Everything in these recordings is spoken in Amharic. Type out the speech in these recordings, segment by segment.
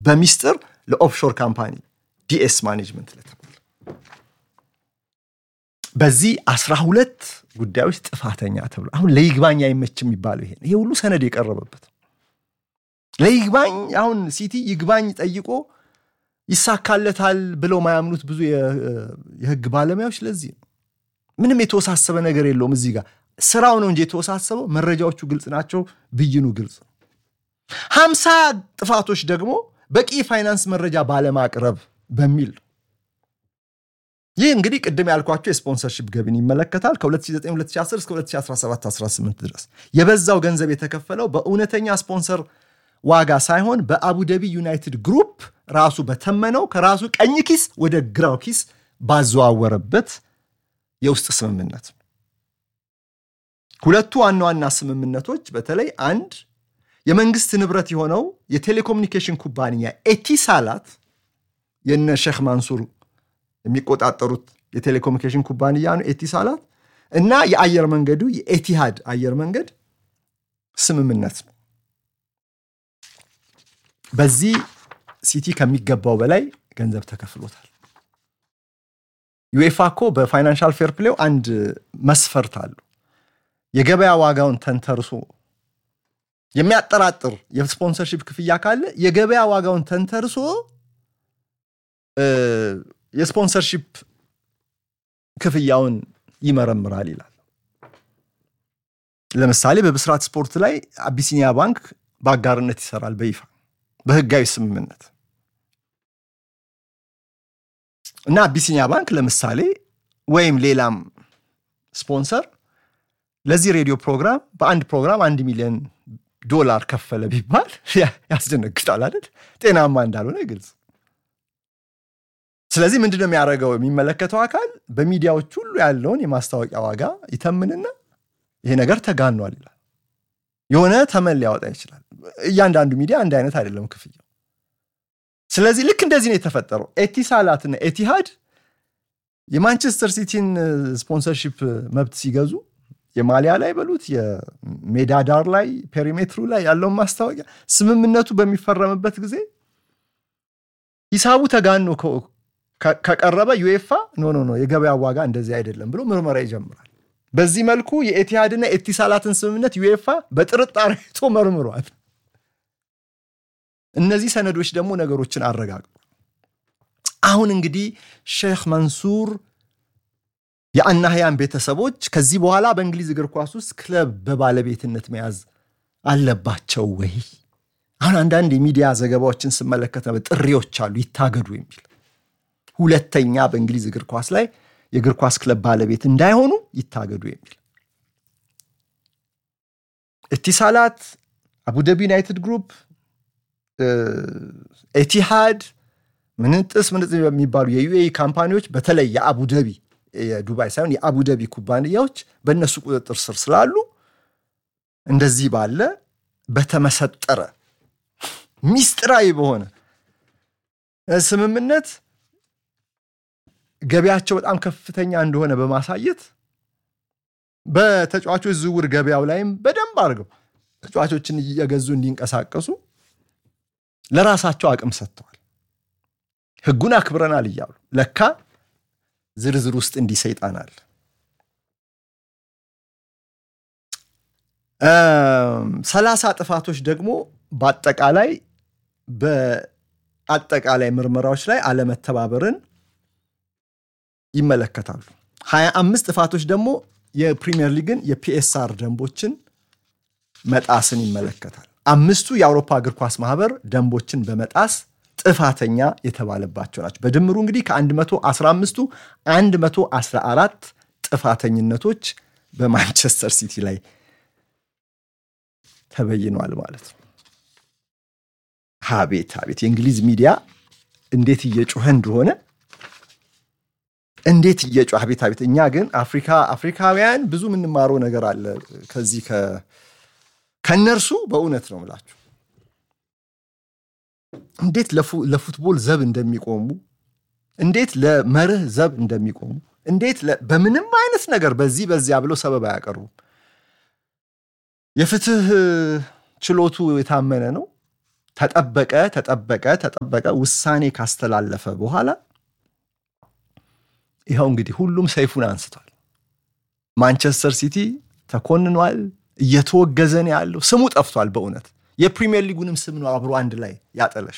በሚስጥር ለኦፍሾር ካምፓኒ ዲኤስ ማኔጅመንት ለተባለ በዚህ አስራ ሁለት ጉዳዮች ጥፋተኛ ተብሎ አሁን ለይግባኝ አይመች የሚባለው ይሄ ይሄ ሁሉ ሰነድ የቀረበበት ለይግባኝ አሁን ሲቲ ይግባኝ ጠይቆ ይሳካለታል ብለው ማያምኑት ብዙ የህግ ባለሙያዎች ለዚህ ነው። ምንም የተወሳሰበ ነገር የለውም። እዚህ ጋር ስራው ነው እንጂ የተወሳሰበው፣ መረጃዎቹ ግልጽ ናቸው፣ ብይኑ ግልጽ ነው። ሀምሳ ጥፋቶች ደግሞ በቂ የፋይናንስ መረጃ ባለማቅረብ በሚል ነው። ይህ እንግዲህ ቅድም ያልኳቸው የስፖንሰርሺፕ ገቢን ይመለከታል። ከ2009/2010 እስከ 2017/18 ድረስ የበዛው ገንዘብ የተከፈለው በእውነተኛ ስፖንሰር ዋጋ ሳይሆን በአቡደቢ ዩናይትድ ግሩፕ ራሱ በተመነው ከራሱ ቀኝ ኪስ ወደ ግራው ኪስ ባዘዋወረበት የውስጥ ስምምነት ሁለቱ ዋና ዋና ስምምነቶች በተለይ አንድ የመንግስት ንብረት የሆነው የቴሌኮሙኒኬሽን ኩባንያ ኤቲሳላት የነ ሼክ ማንሱር የሚቆጣጠሩት የቴሌኮሙኒኬሽን ኩባንያ ነው ኤቲሳላት እና የአየር መንገዱ የኤቲሃድ አየር መንገድ ስምምነት ነው። በዚህ ሲቲ ከሚገባው በላይ ገንዘብ ተከፍሎታል። ዩኤፋ እኮ በፋይናንሻል ፌር ፕሌው አንድ መስፈርት አለው። የገበያ ዋጋውን ተንተርሶ የሚያጠራጥር የስፖንሰርሺፕ ክፍያ ካለ የገበያ ዋጋውን ተንተርሶ የስፖንሰርሺፕ ክፍያውን ይመረምራል ይላል። ለምሳሌ በብስራት ስፖርት ላይ አቢሲኒያ ባንክ በአጋርነት ይሰራል በይፋ በህጋዊ ስምምነት እና አቢሲኒያ ባንክ ለምሳሌ ወይም ሌላም ስፖንሰር ለዚህ ሬዲዮ ፕሮግራም በአንድ ፕሮግራም አንድ ሚሊዮን ዶላር ከፈለ ቢባል ያስደነግጣል አይደል? ጤናማ እንዳልሆነ ግልጽ። ስለዚህ ምንድነው የሚያደርገው? የሚመለከተው አካል በሚዲያዎች ሁሉ ያለውን የማስታወቂያ ዋጋ ይተምንና ይሄ ነገር ተጋኗል ይላል። የሆነ ተመን ሊያወጣ ይችላል። እያንዳንዱ ሚዲያ አንድ አይነት አይደለም ክፍያው። ስለዚህ ልክ እንደዚህ ነው የተፈጠረው። ኤቲሳላትና ኤቲሃድ የማንቸስተር ሲቲን ስፖንሰርሺፕ መብት ሲገዙ የማሊያ ላይ በሉት የሜዳ ዳር ላይ ፔሪሜትሩ ላይ ያለውን ማስታወቂያ ስምምነቱ በሚፈረምበት ጊዜ ሂሳቡ ተጋኖ ከቀረበ ዩኤፋ ኖ ኖ ኖ የገበያ ዋጋ እንደዚህ አይደለም ብሎ ምርመራ ይጀምራል። በዚህ መልኩ የኤቲሃድና ኤቲሳላትን ስምምነት ዩኤፋ በጥርጣሬ አይቶ መርምሯል። እነዚህ ሰነዶች ደግሞ ነገሮችን አረጋግጧል። አሁን እንግዲህ ሼክ መንሱር የአናህያን ቤተሰቦች ከዚህ በኋላ በእንግሊዝ እግር ኳስ ውስጥ ክለብ በባለቤትነት መያዝ አለባቸው ወይ? አሁን አንዳንድ የሚዲያ ዘገባዎችን ስመለከት ጥሪዎች አሉ ይታገዱ የሚል ሁለተኛ በእንግሊዝ እግር ኳስ ላይ የእግር ኳስ ክለብ ባለቤት እንዳይሆኑ ይታገዱ የሚል ኢቲሳላት፣ አቡዳቢ ዩናይትድ ግሩፕ፣ ኤቲሃድ፣ ምንጥስ ምንጥስ የሚባሉ የዩኤኢ ካምፓኒዎች በተለይ የአቡዳቢ የዱባይ ሳይሆን የአቡዳቢ ኩባንያዎች በእነሱ ቁጥጥር ስር ስላሉ እንደዚህ ባለ በተመሰጠረ ሚስጥራዊ በሆነ ስምምነት ገበያቸው በጣም ከፍተኛ እንደሆነ በማሳየት በተጫዋቾች ዝውውር ገበያው ላይም በደንብ አድርገው ተጫዋቾችን እየገዙ እንዲንቀሳቀሱ ለራሳቸው አቅም ሰጥተዋል። ሕጉን አክብረናል እያሉ ለካ ዝርዝር ውስጥ እንዲህ ሰይጣን አለ። ሰላሳ ጥፋቶች ደግሞ በአጠቃላይ በአጠቃላይ ምርመራዎች ላይ አለመተባበርን ይመለከታሉ። ሀያ አምስት ጥፋቶች ደግሞ የፕሪሚየር ሊግን የፒኤስአር ደንቦችን መጣስን ይመለከታል። አምስቱ የአውሮፓ እግር ኳስ ማህበር ደንቦችን በመጣስ ጥፋተኛ የተባለባቸው ናቸው። በድምሩ እንግዲህ ከ115ቱ 114 ጥፋተኝነቶች በማንቸስተር ሲቲ ላይ ተበይኗል ማለት ነው። አቤት አቤት የእንግሊዝ ሚዲያ እንዴት እየጮኸ እንደሆነ እንዴት እየጮኸ አቤት አቤት። እኛ ግን አፍሪካ አፍሪካውያን ብዙ የምንማረው ነገር አለ ከዚህ ከእነርሱ በእውነት ነው ምላችሁ እንዴት ለፉትቦል ዘብ እንደሚቆሙ እንዴት ለመርህ ዘብ እንደሚቆሙ እንዴት በምንም አይነት ነገር በዚህ በዚያ ብለው ሰበብ አያቀርቡም። የፍትህ ችሎቱ የታመነ ነው። ተጠበቀ ተጠበቀ ተጠበቀ ውሳኔ ካስተላለፈ በኋላ ይኸው እንግዲህ ሁሉም ሰይፉን አንስቷል። ማንቸስተር ሲቲ ተኮንኗል፣ እየተወገዘ ነው ያለው። ስሙ ጠፍቷል። በእውነት የፕሪሚየር ሊጉንም ስም ነው አብሮ አንድ ላይ ያጠለሽ።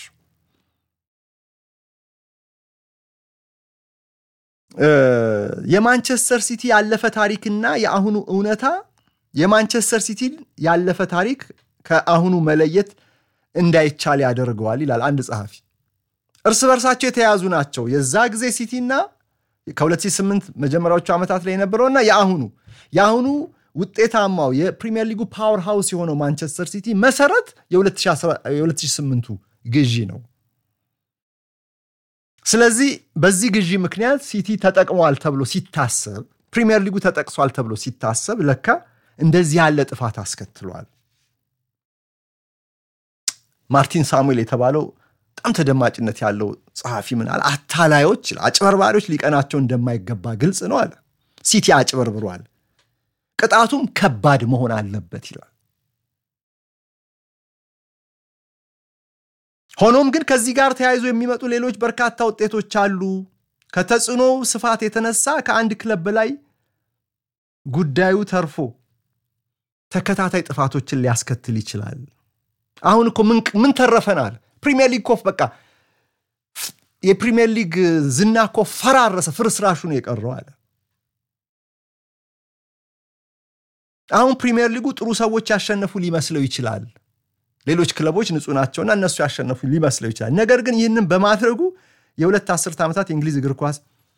የማንቸስተር ሲቲ ያለፈ ታሪክና የአሁኑ እውነታ የማንቸስተር ሲቲን ያለፈ ታሪክ ከአሁኑ መለየት እንዳይቻል ያደርገዋል ይላል አንድ ጸሐፊ። እርስ በርሳቸው የተያያዙ ናቸው። የዛ ጊዜ ሲቲና ከ2008 መጀመሪያዎቹ ዓመታት ላይ የነበረውና የአሁኑ የአሁኑ ውጤታማው የፕሪሚየር ሊጉ ፓወር ሃውስ የሆነው ማንቸስተር ሲቲ መሰረት የ2008ቱ ግዢ ነው። ስለዚህ በዚህ ግዢ ምክንያት ሲቲ ተጠቅሟል ተብሎ ሲታሰብ፣ ፕሪሚየር ሊጉ ተጠቅሷል ተብሎ ሲታሰብ ለካ እንደዚህ ያለ ጥፋት አስከትሏል። ማርቲን ሳሙኤል የተባለው በጣም ተደማጭነት ያለው ጸሐፊ ምን አለ? አታላዮች፣ አጭበርባሪዎች ሊቀናቸው እንደማይገባ ግልጽ ነው አለ። ሲቲ አጭበርብሯል፣ ቅጣቱም ከባድ መሆን አለበት ይላል። ሆኖም ግን ከዚህ ጋር ተያይዞ የሚመጡ ሌሎች በርካታ ውጤቶች አሉ። ከተጽዕኖ ስፋት የተነሳ ከአንድ ክለብ በላይ ጉዳዩ ተርፎ ተከታታይ ጥፋቶችን ሊያስከትል ይችላል። አሁን እኮ ምን ተረፈናል? ፕሪሚየር ሊግ ኮፍ በቃ የፕሪሚየር ሊግ ዝና እኮ ፈራረሰ፣ ፍርስራሹ ነው የቀረው አለ። አሁን ፕሪሚየር ሊጉ ጥሩ ሰዎች ያሸነፉ ሊመስለው ይችላል። ሌሎች ክለቦች ንጹህ ናቸውና እነሱ ያሸነፉ ሊመስለው ይችላል። ነገር ግን ይህንን በማድረጉ የሁለት አስርት ዓመታት የእንግሊዝ እግር ኳስ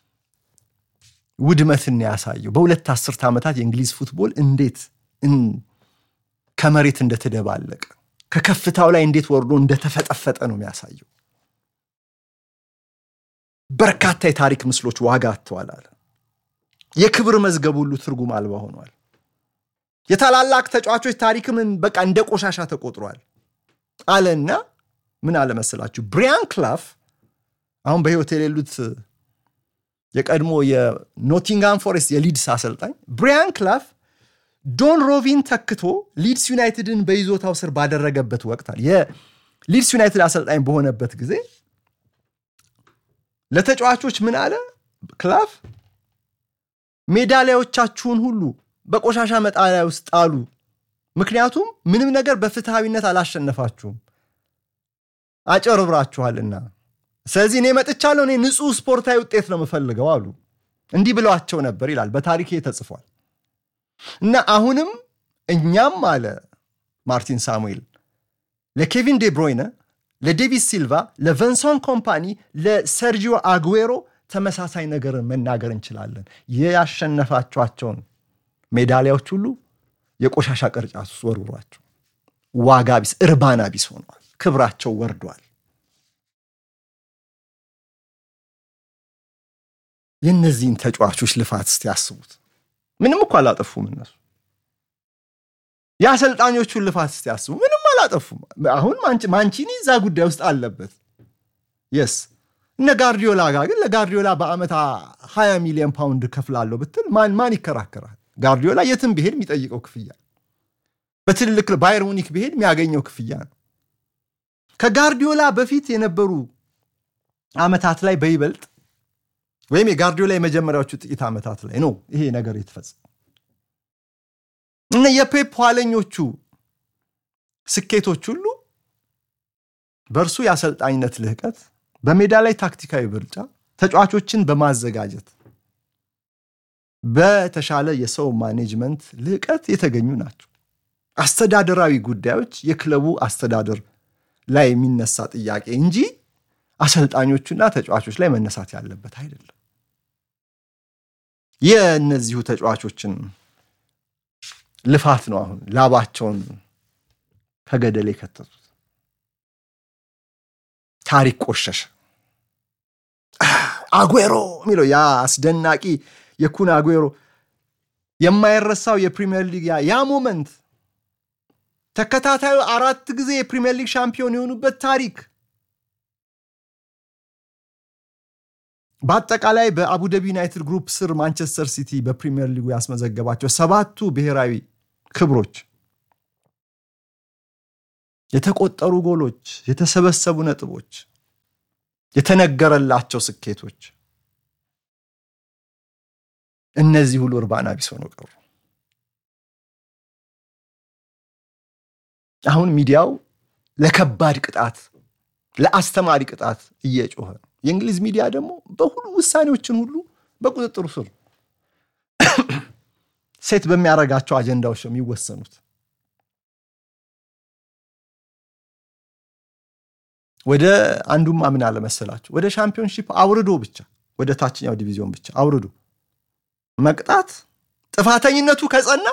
ውድመትን ያሳየው። በሁለት አስርት ዓመታት የእንግሊዝ ፉትቦል እንዴት ከመሬት እንደተደባለቀ ከከፍታው ላይ እንዴት ወርዶ እንደተፈጠፈጠ ነው የሚያሳየው። በርካታ የታሪክ ምስሎች ዋጋ አጥተዋል አለ። የክብር መዝገብ ሁሉ ትርጉም አልባ ሆኗል። የታላላቅ ተጫዋቾች ታሪክም በቃ እንደ ቆሻሻ ተቆጥሯል አለና ምን አለ መሰላችሁ ብሪያን ክላፍ አሁን በሕይወት የሌሉት የቀድሞ የኖቲንጋም ፎሬስት የሊድስ አሰልጣኝ ብሪያን ክላፍ ዶን ሮቪን ተክቶ ሊድስ ዩናይትድን በይዞታው ስር ባደረገበት ወቅት የሊድስ ዩናይትድ አሰልጣኝ በሆነበት ጊዜ ለተጫዋቾች ምን አለ ክላፍ ሜዳሊያዎቻችሁን ሁሉ በቆሻሻ መጣሪያ ውስጥ ጣሉ። ምክንያቱም ምንም ነገር በፍትሐዊነት አላሸነፋችሁም፣ አጨርብራችኋልና። ስለዚህ እኔ መጥቻለሁ፣ እኔ ንጹሕ ስፖርታዊ ውጤት ነው የምፈልገው አሉ። እንዲህ ብለዋቸው ነበር ይላል፣ በታሪኬ ተጽፏል። እና አሁንም እኛም አለ ማርቲን ሳሙኤል ለኬቪን ዴብሮይነ፣ ለዴቪድ ሲልቫ፣ ለቨንሶን ኮምፓኒ፣ ለሰርጂዮ አጉዌሮ ተመሳሳይ ነገርን መናገር እንችላለን። ያሸነፋችኋቸውን ሜዳሊያዎች ሁሉ የቆሻሻ ቅርጫት ውስጥ ወርውሯቸው ዋጋ ቢስ እርባና ቢስ ሆነዋል። ክብራቸው ወርዷል። የእነዚህን ተጫዋቾች ልፋት እስቲ ያስቡት። ምንም እኮ አላጠፉም እነሱ። የአሰልጣኞቹን ልፋት እስቲ ያስቡ። ምንም አላጠፉም። አሁን ማንቺኒ እዛ ጉዳይ ውስጥ አለበት። የስ እነ ጋርዲዮላ ጋር ግን ለጋርዲዮላ በዓመት 20 ሚሊዮን ፓውንድ ከፍላለሁ ብትል ማን ማን ይከራከራል? ጋርዲዮላ የትም ብሄድ የሚጠይቀው ክፍያ በትልልቅ ባየር ሙኒክ ብሄድ የሚያገኘው ክፍያ ነው። ከጋርዲዮላ በፊት የነበሩ ዓመታት ላይ በይበልጥ ወይም የጋርዲዮላ የመጀመሪያዎቹ ጥቂት ዓመታት ላይ ነው ይሄ ነገር የተፈጸመው። እነ የፔፕ ኋለኞቹ ስኬቶች ሁሉ በእርሱ የአሰልጣኝነት ልህቀት፣ በሜዳ ላይ ታክቲካዊ ብልጫ፣ ተጫዋቾችን በማዘጋጀት በተሻለ የሰው ማኔጅመንት ልህቀት የተገኙ ናቸው። አስተዳደራዊ ጉዳዮች የክለቡ አስተዳደር ላይ የሚነሳ ጥያቄ እንጂ አሰልጣኞቹና ተጫዋቾች ላይ መነሳት ያለበት አይደለም። የእነዚሁ ተጫዋቾችን ልፋት ነው አሁን ላባቸውን ከገደል የከተቱት። ታሪክ ቆሸሸ። አጉዌሮ የሚለው ያ አስደናቂ የኩን አጉዌሮ የማይረሳው የፕሪሚየር ሊግ ያ ሞመንት ተከታታዩ አራት ጊዜ የፕሪሚየር ሊግ ሻምፒዮን የሆኑበት ታሪክ በአጠቃላይ በአቡዳቢ ዩናይትድ ግሩፕ ስር ማንቸስተር ሲቲ በፕሪሚየር ሊጉ ያስመዘገባቸው ሰባቱ ብሔራዊ ክብሮች የተቆጠሩ ጎሎች፣ የተሰበሰቡ ነጥቦች፣ የተነገረላቸው ስኬቶች እነዚህ ሁሉ እርባና ቢስ ሆነው ቀሩ። አሁን ሚዲያው ለከባድ ቅጣት፣ ለአስተማሪ ቅጣት እየጮኸ ነው። የእንግሊዝ ሚዲያ ደግሞ በሁሉ ውሳኔዎችን ሁሉ በቁጥጥሩ ስር ሴት በሚያደርጋቸው አጀንዳዎች ነው የሚወሰኑት። ወደ አንዱማ ምን አለመሰላችሁ፣ ወደ ሻምፒዮንሺፕ አውርዶ ብቻ ወደ ታችኛው ዲቪዚዮን ብቻ አውርዶ መቅጣት ጥፋተኝነቱ ከጸና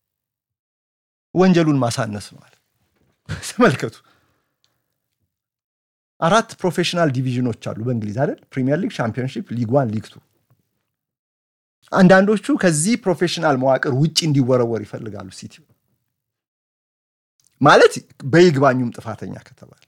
ወንጀሉን ማሳነስ ነው አለ። ተመልከቱ፣ አራት ፕሮፌሽናል ዲቪዥኖች አሉ በእንግሊዝ አይደል? ፕሪሚየር ሊግ፣ ሻምፒዮንሺፕ፣ ሊግ ዋን፣ ሊግ ቱ። አንዳንዶቹ ከዚህ ፕሮፌሽናል መዋቅር ውጭ እንዲወረወር ይፈልጋሉ። ሲቲ ማለት በይግባኙም ጥፋተኛ ከተባለ፣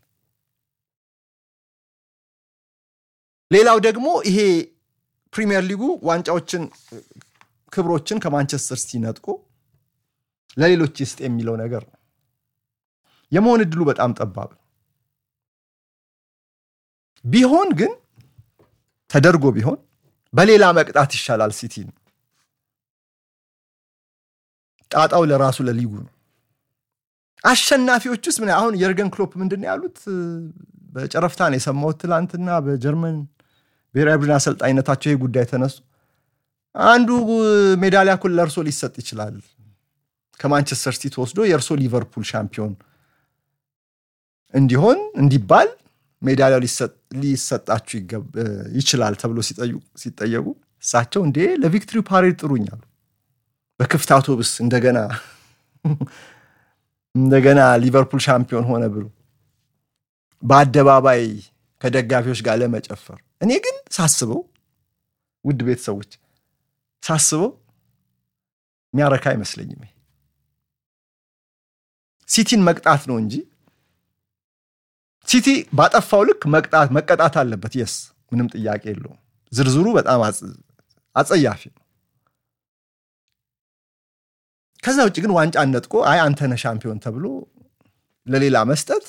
ሌላው ደግሞ ይሄ ፕሪሚየር ሊጉ ዋንጫዎችን ክብሮችን ከማንቸስተር ሲቲ ነጥቆ ለሌሎች ይስጥ የሚለው ነገር ነው። የመሆን እድሉ በጣም ጠባብ ነው። ቢሆን ግን ተደርጎ ቢሆን በሌላ መቅጣት ይሻላል። ሲቲ ነው ጣጣው ለራሱ ለሊጉ ነው። አሸናፊዎች ውስጥ ምን አሁን የርገን ክሎፕ ምንድን ነው ያሉት? በጨረፍታ ነው የሰማሁት ትላንትና በጀርመን ብሔራዊ ቡድን አሰልጣኝነታቸው ይህ ጉዳይ ተነሱ። አንዱ ሜዳሊያ እኮ ለእርሶ ሊሰጥ ይችላል ከማንቸስተር ሲቲ ተወስዶ የእርሶ ሊቨርፑል ሻምፒዮን እንዲሆን እንዲባል ሜዳሊያው ሊሰጣችሁ ይችላል ተብሎ ሲጠየቁ እሳቸው እንዴ ለቪክትሪ ፓሬድ ጥሩኛሉ። በክፍት አውቶቡስ እንደገና እንደገና ሊቨርፑል ሻምፒዮን ሆነ ብሎ በአደባባይ ከደጋፊዎች ጋር ለመጨፈር እኔ ግን ሳስበው ውድ ቤተሰቦች ሳስበው የሚያረካ አይመስለኝም። ሲቲን መቅጣት ነው እንጂ ሲቲ ባጠፋው ልክ መቅጣት መቀጣት አለበት። የስ ምንም ጥያቄ የለውም። ዝርዝሩ በጣም አጸያፊ ነው። ከዛ ውጭ ግን ዋንጫ ነጥቆ አይ አንተነ ሻምፒዮን ተብሎ ለሌላ መስጠት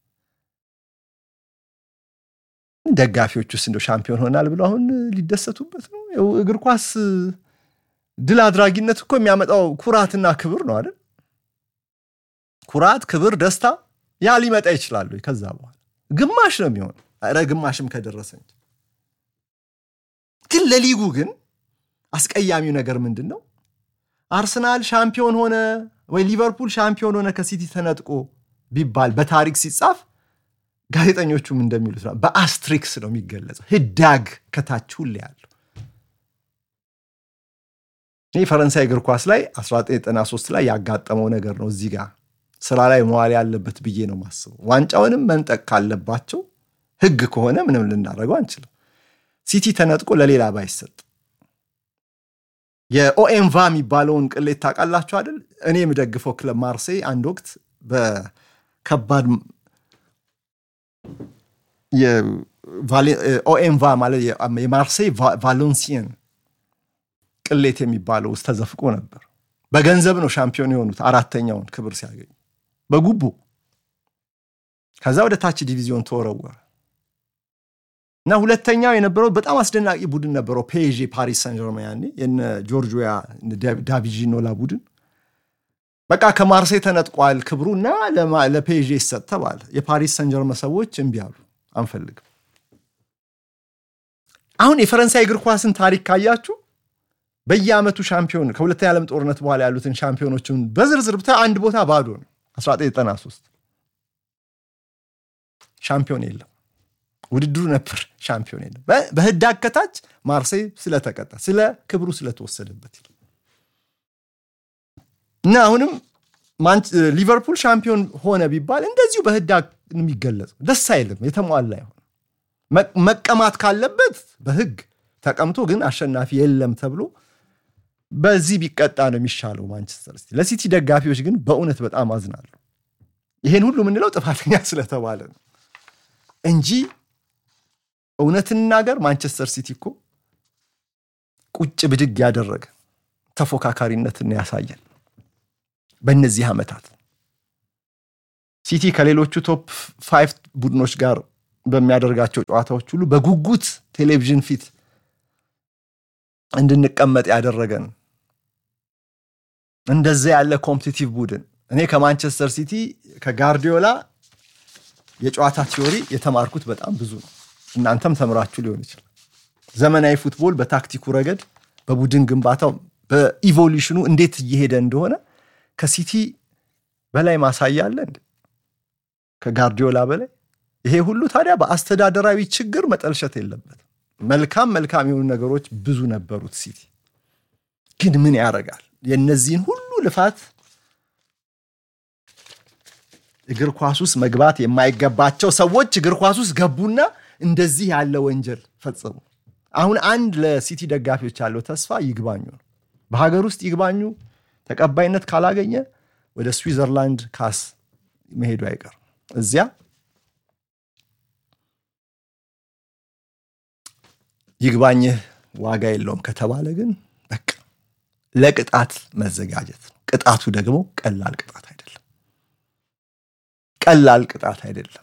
ደጋፊዎች ውስጥ እንደው ሻምፒዮን ሆናል ብሎ አሁን ሊደሰቱበት ነው። እግር ኳስ ድል አድራጊነት እኮ የሚያመጣው ኩራትና ክብር ነው አይደል? ኩራት፣ ክብር፣ ደስታ ያ ሊመጣ ይችላሉ። ከዛ በኋላ ግማሽ ነው የሚሆን። ኧረ ግማሽም ከደረሰ እንጂ ግን ለሊጉ ግን አስቀያሚው ነገር ምንድን ነው? አርሰናል ሻምፒዮን ሆነ ወይ ሊቨርፑል ሻምፒዮን ሆነ ከሲቲ ተነጥቆ ቢባል በታሪክ ሲጻፍ ጋዜጠኞቹም እንደሚሉት ነው፣ በአስትሪክስ ነው የሚገለጸው። ህዳግ ከታች ሁሌ ያለው ይህ ፈረንሳይ እግር ኳስ ላይ 1993 ላይ ያጋጠመው ነገር ነው። እዚህ ጋር ስራ ላይ መዋል ያለበት ብዬ ነው ማስበው። ዋንጫውንም መንጠቅ ካለባቸው ህግ ከሆነ ምንም ልናደርገው አንችልም። ሲቲ ተነጥቆ ለሌላ ባይሰጥ የኦኤምቫ የሚባለውን ቅሌት ታውቃላችሁ አይደል? እኔ የምደግፈው ክለብ ማርሴይ አንድ ወቅት በከባድ ኦኤምቫ ማለት የማርሴይ ቫሎንሲየን ቅሌት የሚባለው ውስጥ ተዘፍቆ ነበር። በገንዘብ ነው ሻምፒዮን የሆኑት አራተኛውን ክብር ሲያገኙ በጉቦ ከዛ ወደ ታች ዲቪዚዮን ተወረወረ እና ሁለተኛው የነበረው በጣም አስደናቂ ቡድን ነበረው ፔዤ ፓሪስ ሳን ጀርማ ያኔ የነ ጆርጂያ ዳቪጂኖላ ቡድን በቃ ከማርሴይ ተነጥቋል ክብሩ እና ለፔዤ ይሰጥ ተባለ። የፓሪስ ሰን ጀርመ ሰዎች እምቢ አሉ፣ አንፈልግም። አሁን የፈረንሳይ እግር ኳስን ታሪክ ካያችሁ በየዓመቱ ሻምፒዮን ከሁለተኛ ዓለም ጦርነት በኋላ ያሉትን ሻምፒዮኖችን በዝርዝር ብታ አንድ ቦታ ባዶ ነው። 1993 ሻምፒዮን የለም። ውድድሩ ነበር፣ ሻምፒዮን የለም። በህዳግ ከታች ማርሴይ ስለተቀጣ ስለ ክብሩ ስለተወሰደበት እና አሁንም ሊቨርፑል ሻምፒዮን ሆነ ቢባል እንደዚሁ በህዳግ የሚገለጽ ደስ አይልም። የተሟላ ይሆን መቀማት ካለበት በህግ ተቀምቶ ግን አሸናፊ የለም ተብሎ በዚህ ቢቀጣ ነው የሚሻለው ማንቸስተር ሲቲ። ለሲቲ ደጋፊዎች ግን በእውነት በጣም አዝናለሁ። ይሄን ሁሉ የምንለው ጥፋተኛ ስለተባለ ነው እንጂ እውነት እንናገር ማንቸስተር ሲቲ እኮ ቁጭ ብድግ ያደረገ ተፎካካሪነትን ያሳየን በእነዚህ ዓመታት ሲቲ ከሌሎቹ ቶፕ ፋይቭ ቡድኖች ጋር በሚያደርጋቸው ጨዋታዎች ሁሉ በጉጉት ቴሌቪዥን ፊት እንድንቀመጥ ያደረገን እንደዚያ ያለ ኮምፒቲቲቭ ቡድን እኔ ከማንቸስተር ሲቲ ከጋርዲዮላ የጨዋታ ቲዮሪ የተማርኩት በጣም ብዙ ነው። እናንተም ተምራችሁ ሊሆን ይችላል። ዘመናዊ ፉትቦል በታክቲኩ ረገድ፣ በቡድን ግንባታው፣ በኢቮሉሽኑ እንዴት እየሄደ እንደሆነ ከሲቲ በላይ ማሳያ አለ እንዴ? ከጋርዲዮላ በላይ ይሄ ሁሉ ታዲያ በአስተዳደራዊ ችግር መጠልሸት የለበትም። መልካም መልካም የሆኑ ነገሮች ብዙ ነበሩት ሲቲ። ግን ምን ያደርጋል የእነዚህን ሁሉ ልፋት እግር ኳስ ውስጥ መግባት የማይገባቸው ሰዎች እግር ኳስ ውስጥ ገቡና እንደዚህ ያለ ወንጀል ፈጸሙ። አሁን አንድ ለሲቲ ደጋፊዎች ያለው ተስፋ ይግባኙ ነው። በሀገር ውስጥ ይግባኙ ተቀባይነት ካላገኘ ወደ ስዊዘርላንድ ካስ መሄዱ አይቀርም። እዚያ ይግባኝህ ዋጋ የለውም ከተባለ ግን በቃ ለቅጣት መዘጋጀት ነው። ቅጣቱ ደግሞ ቀላል ቅጣት አይደለም። ቀላል ቅጣት አይደለም።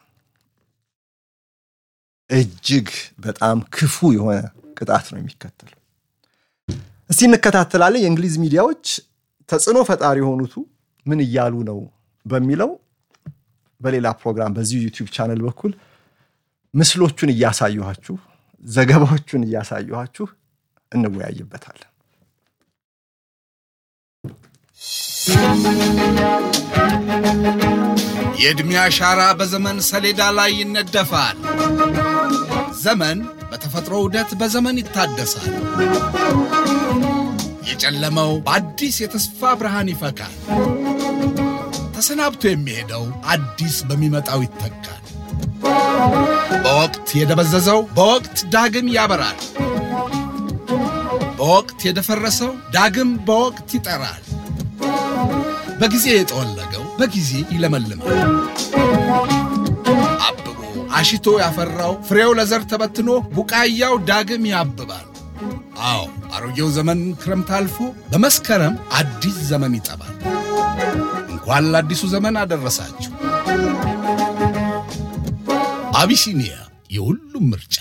እጅግ በጣም ክፉ የሆነ ቅጣት ነው የሚከተለው። እስቲ እንከታተላለን። የእንግሊዝ ሚዲያዎች ተጽዕኖ ፈጣሪ የሆኑቱ ምን እያሉ ነው በሚለው በሌላ ፕሮግራም በዚሁ ዩቲዩብ ቻነል በኩል ምስሎቹን እያሳየኋችሁ ዘገባዎቹን እያሳየኋችሁ እንወያይበታለን። የዕድሜ አሻራ በዘመን ሰሌዳ ላይ ይነደፋል። ዘመን በተፈጥሮ ዑደት በዘመን ይታደሳል። የጨለመው በአዲስ የተስፋ ብርሃን ይፈካል። ተሰናብቶ የሚሄደው አዲስ በሚመጣው ይተካል። በወቅት የደበዘዘው በወቅት ዳግም ያበራል። በወቅት የደፈረሰው ዳግም በወቅት ይጠራል። በጊዜ የጠወለገው በጊዜ ይለመልማል። አብቦ አሽቶ ያፈራው ፍሬው ለዘር ተበትኖ ቡቃያው ዳግም ያብባል። አዎ አሮጌው ዘመን ክረምት አልፎ በመስከረም አዲስ ዘመን ይጠባል። እንኳን ለአዲሱ ዘመን አደረሳችሁ። አቢሲኒያ የሁሉም ምርጫ።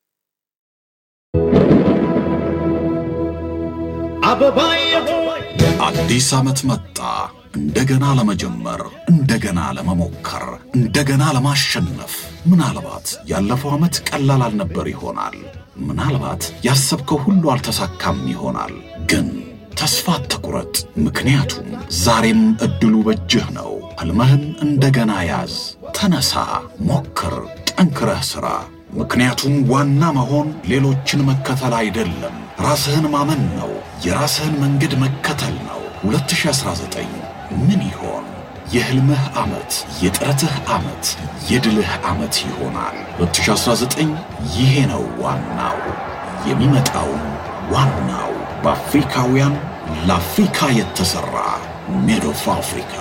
አዲስ ዓመት መጣ። እንደገና ለመጀመር፣ እንደገና ለመሞከር፣ እንደገና ለማሸነፍ። ምናልባት ያለፈው ዓመት ቀላል አልነበር ይሆናል። ምናልባት ያሰብከው ሁሉ አልተሳካም ይሆናል። ግን ተስፋ አትቁረጥ፣ ምክንያቱም ዛሬም ዕድሉ በእጅህ ነው። ሕልምህን እንደገና ያዝ። ተነሳ፣ ሞክር፣ ጠንክረህ ሥራ። ምክንያቱም ዋና መሆን ሌሎችን መከተል አይደለም፣ ራስህን ማመን ነው። የራስህን መንገድ መከተል ነው። 2019 ምን ይሆን? የሕልምህ ዓመት፣ የጥረትህ ዓመት፣ የድልህ ዓመት ይሆናል። 2019 ይሄ ነው ዋናው። የሚመጣውም ዋናው በአፍሪካውያን ለአፍሪካ የተሠራ ሜድ ኦፍ አፍሪካ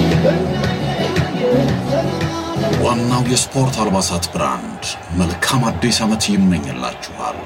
ዋናው የስፖርት አልባሳት ብራንድ መልካም አዲስ ዓመት ይመኝላችኋል።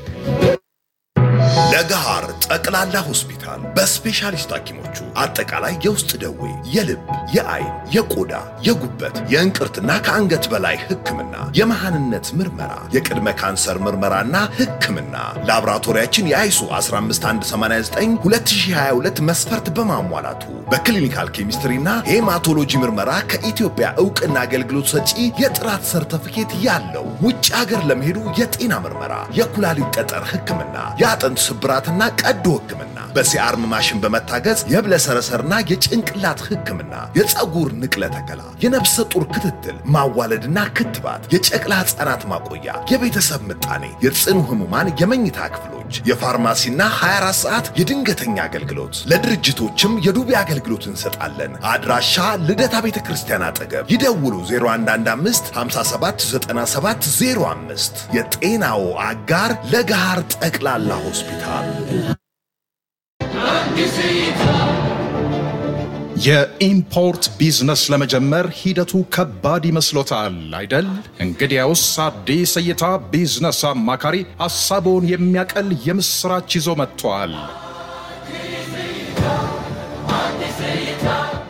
ለገሃር ጠቅላላ ሆስፒታል በስፔሻሊስት ሐኪሞቹ አጠቃላይ የውስጥ ደዌ፣ የልብ፣ የአይን፣ የቆዳ፣ የጉበት፣ የእንቅርትና ከአንገት በላይ ሕክምና፣ የመሃንነት ምርመራ፣ የቅድመ ካንሰር ምርመራና ሕክምና ላቦራቶሪያችን የአይሱ 15189 2022 መስፈርት በማሟላቱ በክሊኒካል ኬሚስትሪና ሄማቶሎጂ ምርመራ ከኢትዮጵያ ዕውቅና አገልግሎት ሰጪ የጥራት ሰርተፊኬት ያለው ውጭ ሀገር ለመሄዱ የጤና ምርመራ፣ የኩላሊት ጠጠር ሕክምና፣ የአጥንት ስብራትና ቀዶ ሕክምና በሲአርም ማሽን በመታገዝ የብለሰረሰርና የጭንቅላት ሕክምና፣ የፀጉር ንቅለ ተከላ፣ የነፍሰ ጡር ክትትል፣ ማዋለድና ክትባት፣ የጨቅላ ሕፃናት ማቆያ፣ የቤተሰብ ምጣኔ፣ የጽኑ ህሙማን የመኝታ ክፍሎች፣ የፋርማሲና 24 ሰዓት የድንገተኛ አገልግሎት፣ ለድርጅቶችም የዱቤ አገልግሎት እንሰጣለን። አድራሻ ልደታ ቤተ ክርስቲያን አጠገብ ይደውሉ 0115 579705 የጤናው አጋር ለገሃር ጠቅላላ ሆስፒታል። የኢምፖርት ቢዝነስ ለመጀመር ሂደቱ ከባድ ይመስሎታል አይደል? እንግዲያውስ አዲስ እይታ ቢዝነስ አማካሪ ሐሳቦን የሚያቀል የምሥራች ይዞ መጥቷል።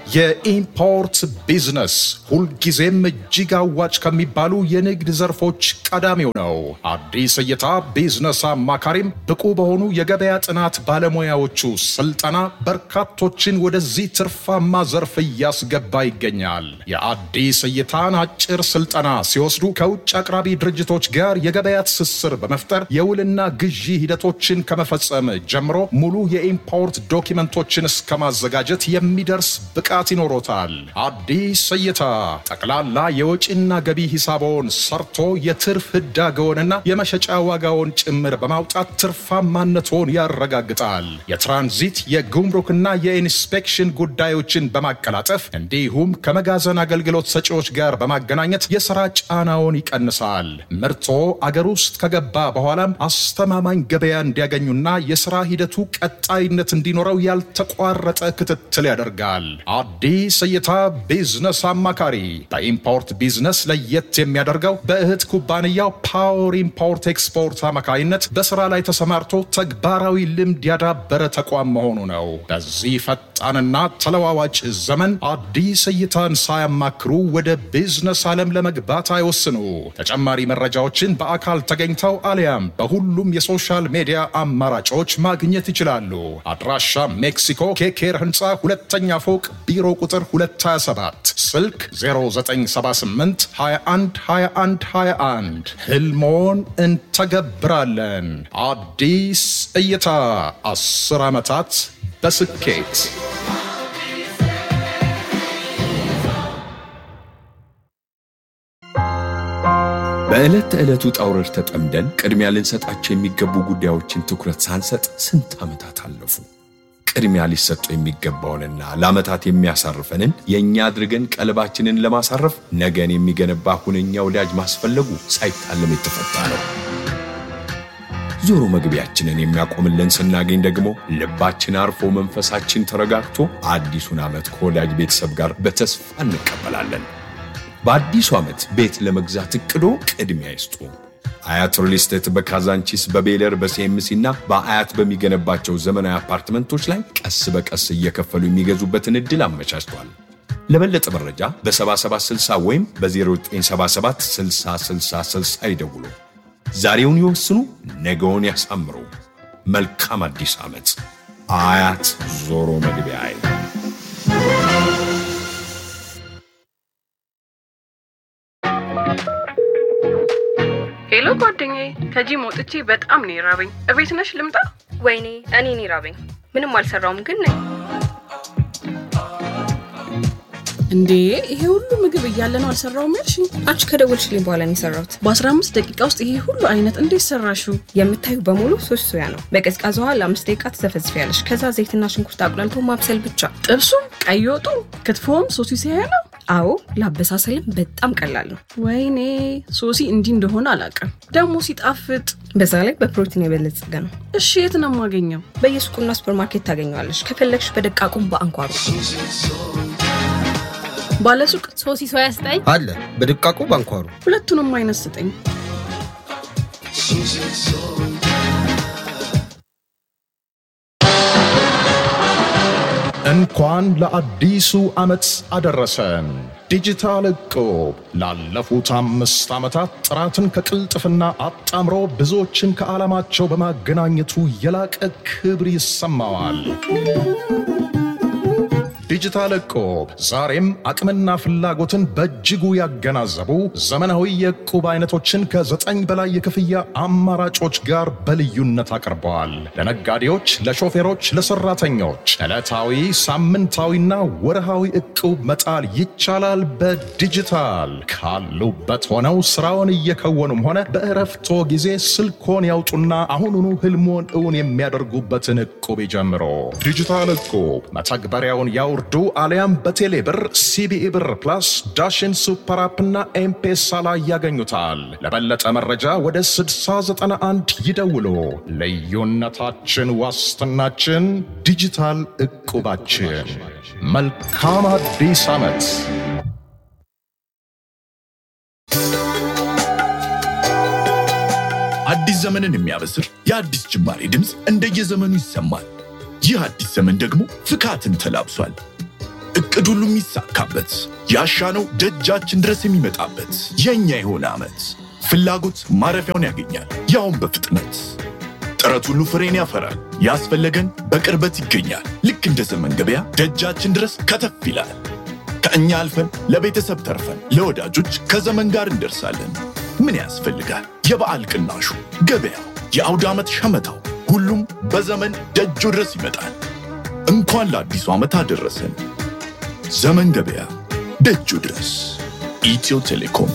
የኢምፖርት ቢዝነስ ሁልጊዜም እጅግ አዋጭ ከሚባሉ የንግድ ዘርፎች ቀዳሚው ነው። አዲስ እይታ ቢዝነስ አማካሪም ብቁ በሆኑ የገበያ ጥናት ባለሙያዎቹ ስልጠና በርካቶችን ወደዚህ ትርፋማ ዘርፍ እያስገባ ይገኛል። የአዲስ እይታን አጭር ስልጠና ሲወስዱ ከውጭ አቅራቢ ድርጅቶች ጋር የገበያ ትስስር በመፍጠር የውልና ግዢ ሂደቶችን ከመፈጸም ጀምሮ ሙሉ የኢምፖርት ዶኪመንቶችን እስከ ማዘጋጀት የሚደርስ ብቃት ይኖሮታል። አዲስ እይታ ጠቅላላ የወጪና ገቢ ሂሳቦን ሰርቶ የትርፍ ህዳገውንና የመሸጫ ዋጋውን ጭምር በማውጣት ትርፋማነቶን ያረጋግጣል። የትራንዚት የጉምሩክና የኢንስፔክሽን ጉዳዮችን በማቀላጠፍ እንዲሁም ከመጋዘን አገልግሎት ሰጪዎች ጋር በማገናኘት የሥራ ጫናውን ይቀንሳል። ምርቶ አገር ውስጥ ከገባ በኋላም አስተማማኝ ገበያ እንዲያገኙና የሥራ ሂደቱ ቀጣይነት እንዲኖረው ያልተቋረጠ ክትትል ያደርጋል። አዲስ እይታ ቢዝነስ አማካሪ በኢምፖርት ቢዝነስ ለየት የሚያደርገው በእህት ኩባንያው ፓወር ኢምፖርት ኤክስፖርት አማካይነት በሥራ ላይ ተሰማርቶ ተግባራዊ ልምድ ያዳበረ ተቋም መሆኑ ነው። በዚህ ፈጣንና ተለዋዋጭ ዘመን አዲስ እይታን ሳያማክሩ ወደ ቢዝነስ ዓለም ለመግባት አይወስኑ። ተጨማሪ መረጃዎችን በአካል ተገኝተው አሊያም በሁሉም የሶሻል ሚዲያ አማራጮች ማግኘት ይችላሉ። አድራሻ ሜክሲኮ ኬኬር ህንፃ ሁለተኛ ፎቅ ቢሮ ቁጥር 227 ስልክ 0978 21 21 21 ህልሞን እንተገብራለን። አዲስ እይታ 10 ዓመታት በስኬት በዕለት ተዕለት ውጣ ውረድ ተጠምደን ቅድሚያ ልንሰጣቸው የሚገቡ ጉዳዮችን ትኩረት ሳንሰጥ ስንት ዓመታት አለፉ። ቅድሚያ ሊሰጡ የሚገባውንና ለዓመታት የሚያሳርፈንን የእኛ አድርገን ቀልባችንን ለማሳረፍ ነገን የሚገነባ ሁነኛ ወዳጅ ማስፈለጉ ሳይታለም የተፈታ ነው። ዞሮ መግቢያችንን የሚያቆምልን ስናገኝ ደግሞ ልባችን አርፎ መንፈሳችን ተረጋግቶ አዲሱን ዓመት ከወዳጅ ቤተሰብ ጋር በተስፋ እንቀበላለን። በአዲሱ ዓመት ቤት ለመግዛት እቅዶ ቅድሚያ ይስጡ። አያት ሪል ስቴት በካዛንቺስ በቤለር በሲኤምሲ እና በአያት በሚገነባቸው ዘመናዊ አፓርትመንቶች ላይ ቀስ በቀስ እየከፈሉ የሚገዙበትን ዕድል አመቻችቷል። ለበለጠ መረጃ በ7760 ወይም በ0977 6060 ይደውሉ። ዛሬውን ይወስኑ፣ ነገውን ያሳምሩ። መልካም አዲስ ዓመት። አያት ዞሮ መግቢያ አይል ሄሎ ጓደኛዬ፣ ከጂም ወጥቼ በጣም ነው የራበኝ። እቤት ነሽ ልምጣ? ወይኔ እኔ እኔ ራበኝ። ምንም አልሰራውም ግን ነኝ። እንዴ ይሄ ሁሉ ምግብ እያለ ነው አልሰራውም ያልሽኝ? አንቺ ከደወልሽልኝ በኋላ ነው የሰራሁት። በ15 ደቂቃ ውስጥ ይሄ ሁሉ አይነት እንዴት ሰራሽው? የምታዩ በሙሉ ሶስት ሶያ ነው። በቀዝቃዛ ውሃ ለአምስት ደቂቃ ትዘፈዝፊያለሽ። ከዛ ዘይትና ሽንኩርት አቁላልቶ ማብሰል ብቻ። ጥብሱም፣ ቀይ ወጡ፣ ክትፎም ሶሲ ሲያያ ነው። አዎ ለአበሳሰልም በጣም ቀላል ነው። ወይኔ ሶሲ እንዲህ እንደሆነ አላውቅም። ደግሞ ሲጣፍጥ። በዛ ላይ በፕሮቲን የበለጸገ ነው። እሺ የት ነው የማገኘው? በየሱቁና ሱፐርማርኬት ታገኘዋለሽ። ከፈለግሽ በደቃቁም በአንኳሩ ባለሱቅ ሶሲ ሶያ ስጠኝ አለ በድቃቁ ባንኳሩ ሁለቱንም አይነት ስጠኝ። እንኳን ለአዲሱ ዓመት አደረሰን። ዲጂታል እቁብ ላለፉት አምስት ዓመታት ጥራትን ከቅልጥፍና አጣምሮ ብዙዎችን ከዓላማቸው በማገናኘቱ የላቀ ክብር ይሰማዋል። ዲጂታል እቁብ ዛሬም አቅምና ፍላጎትን በእጅጉ ያገናዘቡ ዘመናዊ የእቁብ አይነቶችን ከዘጠኝ በላይ የክፍያ አማራጮች ጋር በልዩነት አቅርበዋል። ለነጋዴዎች፣ ለሾፌሮች፣ ለሰራተኞች ዕለታዊ፣ ሳምንታዊና ወርሃዊ እቁብ መጣል ይቻላል። በዲጂታል ካሉበት ሆነው ስራውን እየከወኑም ሆነ በእረፍቶ ጊዜ ስልኮን ያውጡና አሁኑኑ ህልሞን እውን የሚያደርጉበትን እቁብ ይጀምሮ። ዲጂታል እቁብ መተግበሪያውን ያው ዱ አሊያም በቴሌ ብር ሲቢኢ ብር ፕላስ ዳሽን ሱፐር አፕና ኤምፔሳ ላይ ያገኙታል። ለበለጠ መረጃ ወደ 6091 ይደውሉ። ልዩነታችን ዋስትናችን ዲጂታል እቁባችን። መልካም አዲስ ዓመት። አዲስ ዘመንን የሚያበስር የአዲስ ጅማሬ ድምፅ እንደየዘመኑ ይሰማል። ይህ አዲስ ዘመን ደግሞ ፍካትን ተላብሷል። እቅድ ሁሉ የሚሳካበት ያሻነው ደጃችን ድረስ የሚመጣበት የእኛ የሆነ ዓመት ፍላጎት ማረፊያውን ያገኛል፣ ያውም በፍጥነት ጥረት ሁሉ ፍሬን ያፈራል። ያስፈለገን በቅርበት ይገኛል። ልክ እንደ ዘመን ገበያ ደጃችን ድረስ ከተፍ ይላል። ከእኛ አልፈን ለቤተሰብ ተርፈን ለወዳጆች ከዘመን ጋር እንደርሳለን። ምን ያስፈልጋል? የበዓል ቅናሹ፣ ገበያው፣ የአውደ ዓመት ሸመታው፣ ሁሉም በዘመን ደጁ ድረስ ይመጣል። እንኳን ለአዲሱ ዓመት አደረሰን። ዘመን ገበያ ደጁ ድረስ። ኢትዮ ቴሌኮም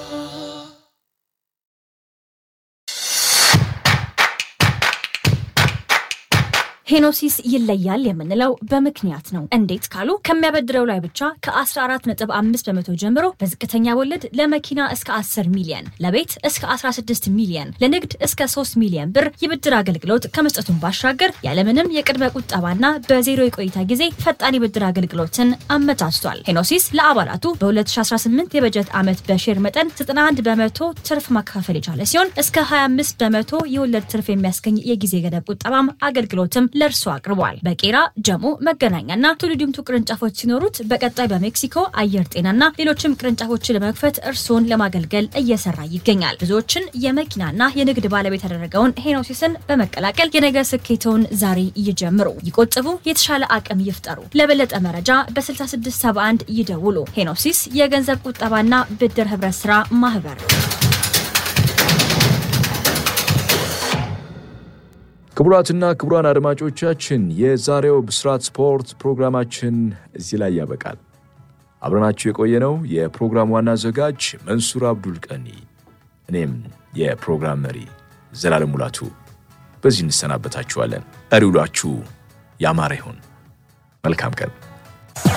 ሄኖሲስ ይለያል የምንለው በምክንያት ነው። እንዴት ካሉ ከሚያበድረው ላይ ብቻ ከ14.5 በመቶ ጀምሮ በዝቅተኛ ወለድ ለመኪና እስከ 10 ሚሊየን፣ ለቤት እስከ 16 ሚሊየን፣ ለንግድ እስከ 3 ሚሊየን ብር የብድር አገልግሎት ከመስጠቱን ባሻገር ያለምንም የቅድመ ቁጠባና በዜሮ የቆይታ ጊዜ ፈጣን የብድር አገልግሎትን አመቻችቷል። ሄኖሲስ ለአባላቱ በ2018 የበጀት ዓመት በሼር መጠን 91 በመቶ ትርፍ ማካፈል የቻለ ሲሆን እስከ 25 በመቶ የወለድ ትርፍ የሚያስገኝ የጊዜ ገደብ ቁጠባም አገልግሎትም ለእርሱ አቅርቧል። በቄራ ጀሞ፣ መገናኛና ቱሉ ዲምቱ ቅርንጫፎች ሲኖሩት በቀጣይ በሜክሲኮ አየር ጤናና ሌሎችም ቅርንጫፎችን ለመክፈት እርስዎን ለማገልገል እየሰራ ይገኛል። ብዙዎችን የመኪናና የንግድ ባለቤት ያደረገውን ሄኖሲስን በመቀላቀል የነገ ስኬተውን ዛሬ ይጀምሩ፣ ይቆጥቡ፣ የተሻለ አቅም ይፍጠሩ። ለበለጠ መረጃ በ6671 ይደውሉ። ሄኖሲስ የገንዘብ ቁጠባና ብድር ህብረት ስራ ማህበር ክቡራትና ክቡራን አድማጮቻችን የዛሬው ብስራት ስፖርት ፕሮግራማችን እዚህ ላይ ያበቃል። አብረናችሁ የቆየነው የፕሮግራም ዋና አዘጋጅ መንሱር አብዱል ቀኒ፣ እኔም የፕሮግራም መሪ ዘላለም ሙላቱ በዚህ እንሰናበታችኋለን። ቀሪ ውሏችሁ ያማረ ይሁን። መልካም ቀን